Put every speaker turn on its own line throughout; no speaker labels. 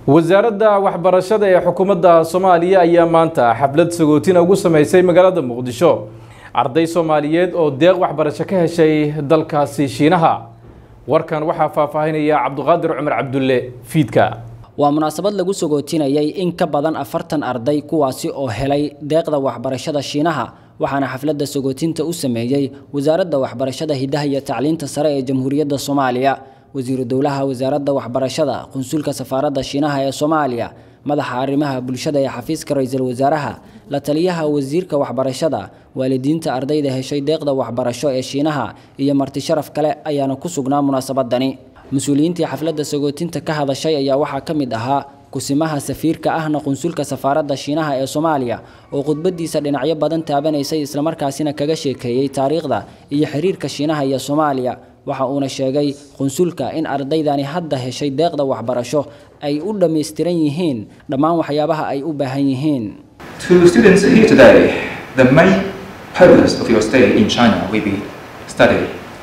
wasaaradda waxbarashada ee xukuumadda soomaaliya ayaa maanta xaflad sagootina ugu sameysay magaalada muqdisho arday soomaaliyeed oo deeq waxbarasho ka heshay dalkaasi shiinaha warkan waxaa faahfaahinaya cabduqaadir cumar cabdulle fiidka
waa munaasabad lagu sagootinayay in ka badan afartan arday kuwaasi oo helay deeqda waxbarashada shiinaha waxaana xafladda sagootinta u sameeyey wasaaradda waxbarashada hidaha iyo tacliinta sare ee jamhuuriyadda soomaaliya wasiiru dowlaha wasaaradda waxbarashada qunsulka safaaradda shiinaha ee soomaaliya madaxa arrimaha bulshada ee xafiiska ra-iisul wasaaraha la taliyaha wasiirka waxbarashada waalidiinta ardayda heshay deeqda waxbarasho ee shiinaha iyo marti sharaf kale ayaana ku sugnaa munaasabadani mas-uuliyiintii xafladda sagootinta ka hadashay ayaa waxaa ka mid ahaa kusimaha safiirka ahna qunsulka safaaradda shiinaha ee soomaaliya oo khudbadiisa dhinacyo badan taabanaysay islamarkaasina kaga sheekeeyey taariikhda iyo xiriirka shiinaha iyo soomaaliya waxa uuna sheegay qunsulka in ardaydani hadda heshay deeqda waxbarasho ay u dhammaystiran yihiin dhammaan waxyaabaha ay u baahan yihiin
To students here today, the main purpose of your stay in China will be study.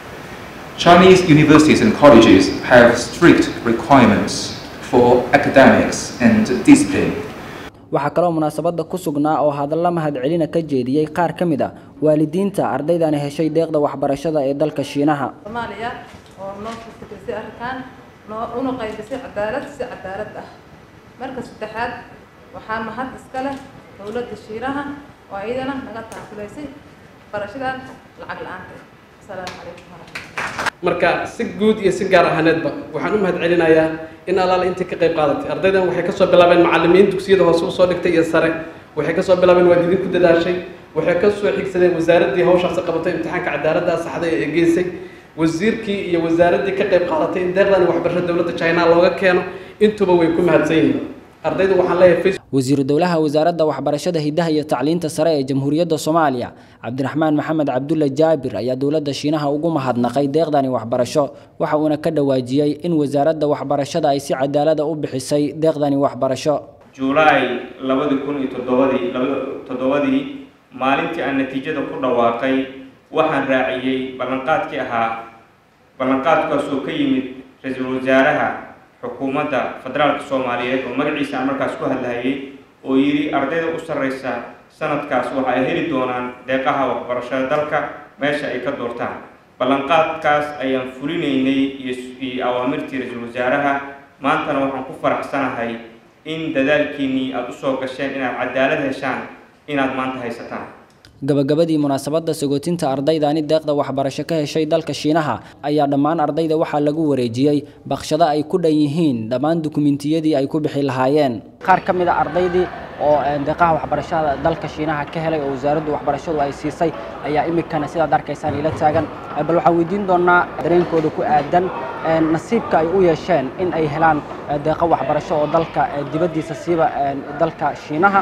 Chinese universities and colleges have strict requirements for academics and discipline.
waxaa kaloo munaasabadda ku sugnaa oo hadalla mahadcelina ka jeediyey qaar ka mid a waalidiinta ardaydani heshay deeqda waxbarashada ee dalka shiinaha
soomaaliya oo noo fikrisay arkaan noo una qaybisay cadaalad si cadaalad ah marka saddexaad waxaa mahad iska leh dowladda shiinaha oo iyadana naga taakulaysay barashadan lacag la-aanta asalaamu calaykum waraxmatulla
marka si guud iyo si gaar ahaaneedba waxaan u mahad celinayaa in allaala intii ka qayb qaadatay ardaydan waxay kasoo bilaabeen macalimiin dugsiyada hoose usoo dhigtay iyo sare waxay kasoo bilaabeen waad idinku dadaashay waxay kasoo xigsadeen wasaaraddii hawshaasi qabatay imtixaanka cadaaladda saxda ee geysay wasiirkii iyo wasaaraddii ka qayb qaadatay in deeqdani waxbarashada dowladda china looga keeno intuba way ku mahadsan yihiin ardayda waxaan leeyahay
wasiiru dowlaha wasaaradda waxbarashada hidaha iyo tacliinta sare ee jamhuuriyadda soomaaliya cabdiraxmaan maxamed cabdulle jaabir ayaa dowladda shiinaha ugu mahadnaqay deeqdani waxbarasho waxa uuna ka dhawaajiyey in wasaaradda waxbarashada ay si cadaalada u bixisay deeqdani waxbarasho
juulaay labadi kun iyo toddobadii labada toddobadii maalintii aan natiijada ku dhawaaqay waxaan raaciyey ballanqaadkii ahaa ballanqaadkaasoo ka yimid ra-iisul wasaaraha xukuumadda federaalka soomaaliyeed oo magaciisa aan markaas ku hadlahayay oo yidhi ardayda u sarreysa sanadkaas waxa ay heli doonaan deeqaha waxbarashada dalka meesha ay ka doortaan ballanqaadkaas ayaan fulinaynay iyo awaamirtii ra-iisul wasaaraha maantana waxaan ku faraxsanahay in dadaalkiinnii aada usoo gasheen inaad cadaalad heshaan inaad maanta haysataan
gabagabadii munaasabadda sagootinta ardaydani deeqda waxbarasho ka heshay dalka shiinaha ayaa dhammaan ardayda waxaa lagu wareejiyey baqshado ay ku dhan yihiin dhammaan dukumentiyadii ay ku bixi lahaayeen qaar ka mid a ardaydii oo deeqaha waxbarashada dalka shiinaha ka helay oo wasaaraddu waxbarashadu ay siisay ayaa imikana sidaad arkaysaan ila taagan bal waxaan weydiin doonaa dareenkooda ku aadan nasiibka ay u yeesheen in ay helaan deeqo waxbarasho oo dalka dibaddiisa siiba dalka shiinaha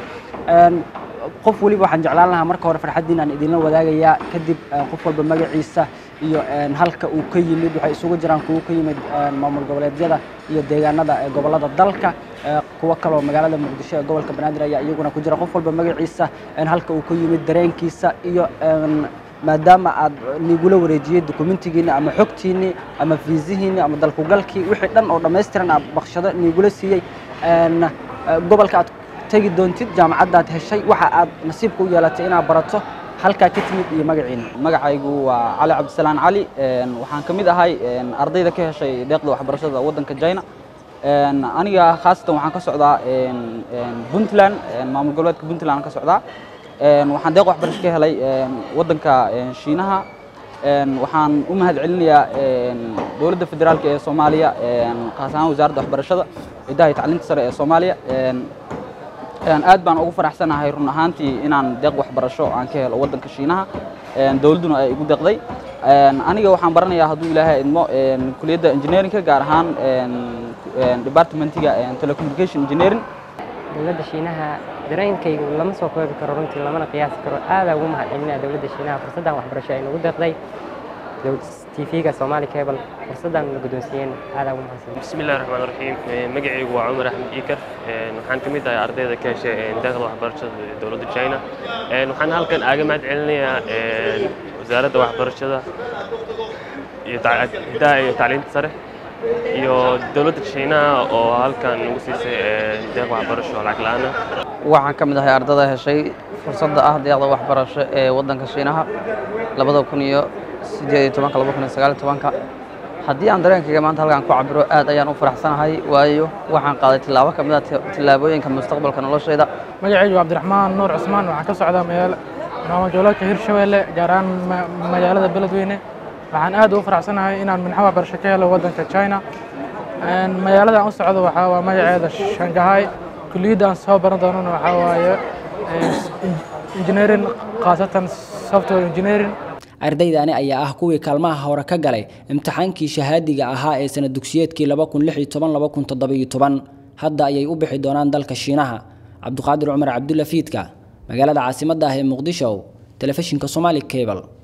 qof weliba waxaan jeclaan lahaa marka hore farxaddiin aan idinla wadaagayaa kadib qof walba magaciisa iyo halka uu ka yimid waxay isugu jiraan kuwo ka yimid maamul goboleedyada iyo deegaanada gobollada dalka kuwo kaloo magaalada muqdisho ee gobolka banaadir ayaa iyaguna ku jira qof walba magaciisa halka uu ka yimid dareenkiisa iyo maadaama aad nigula wareejiyey dokumentigiinni ama xogtiinni ama fiisihiinni ama dalkugalkii wixii dhan oo dhammaystiran aad baqshado nigula siiyey gobolka aad tegi doontid jaamacaddaad heshay waxa aad nasiibka u yeelatay inaad barato halkaa ka timid iyo magaciina
magacaygu waa cali cabdisalaan cali waxaan ka mid ahay ardayda ka heshay deeqda waxbarashada waddanka china aniga khaasatan waxaan ka socdaa puntland maamul goboleedka puntland ka socdaa waxaan deeq waxbarasho ka helay waddanka shiinaha waxaan u mahad celinayaa dowladda federaalka ee soomaaliya khaas ahaan wasaaradda waxbarashada hidaha iyo tacliinta sare ee soomaaliya aad baan ugu faraxsanahay run ahaantii inaan deeq waxbarasho aan ka helo waddanka shiinaha dowladduna ay igu deeqday aniga waxaan baranayaa hadduu ilaahay idmo kuliyadda engineeringka gaar ahaan departmentiga telecommunication engineering
dowladda shiinaha dareenkaygu lama soo koobi karo runtii lamana qiyaasi karo aadaa ugu mahad celinaya dowladda shiinaha fursaddan waxbarasho ay nagu deeqday tvga somali cable fursaddan la guddoonsiiyeen aadaa ugu mahadsan
bismi illahi raxmaan raxiim magacaygu waa cumar axmed iikar waxaan ka mid ahay ardayda ka heshay deeqda waxbarashada dowladda china waxaan halkan aaga mahad celinayaa wasaaradda waxbarashada iyo hidaha iyo tacliinta sare iyo dowladda shiinaha oo halkan nagu siisay deeq waxbarasho lacag la'aan ah
waxaan ka mid ahay ardada heshay fursadda ah deeqda waxbarasho ee waddanka shiinaha labada kun iyo sideed iyo tobanka laba kun iyo sagaal iyo tobanka haddii aan dareenkayga maanta halkaan ku cabiro aad ayaan u faraxsanahay waayo waxaan qaaday tillaabo ka mid ah tillaabooyinka mustaqbalka noloshayda
magacaygu cabdiraxmaan nuur cusmaan waxaan ka socdaa magaala maamul goboleedka hirshabeelle gaar ahaan magaalada beledweyne waxaan aad ugu faraxsanahay inaan minxa waxbarasho ka helo waddanka china magaalada aan u socdo waxaa waa magaceeda shangahay kulliyadda aan soo baran doonana waxaa waaye engineering khaasatan software engineering
ardaydani ayaa ah kuwii kaalmaha hore ka galay imtixaankii shahaadiga ahaa ee sana dugsiyeedkii hadda ayay u bixi doonaan dalka shiinaha cabduqaadir cumar cabdulla fiidka magaalada caasimadda ah ee muqdisho telefishinka somaali cable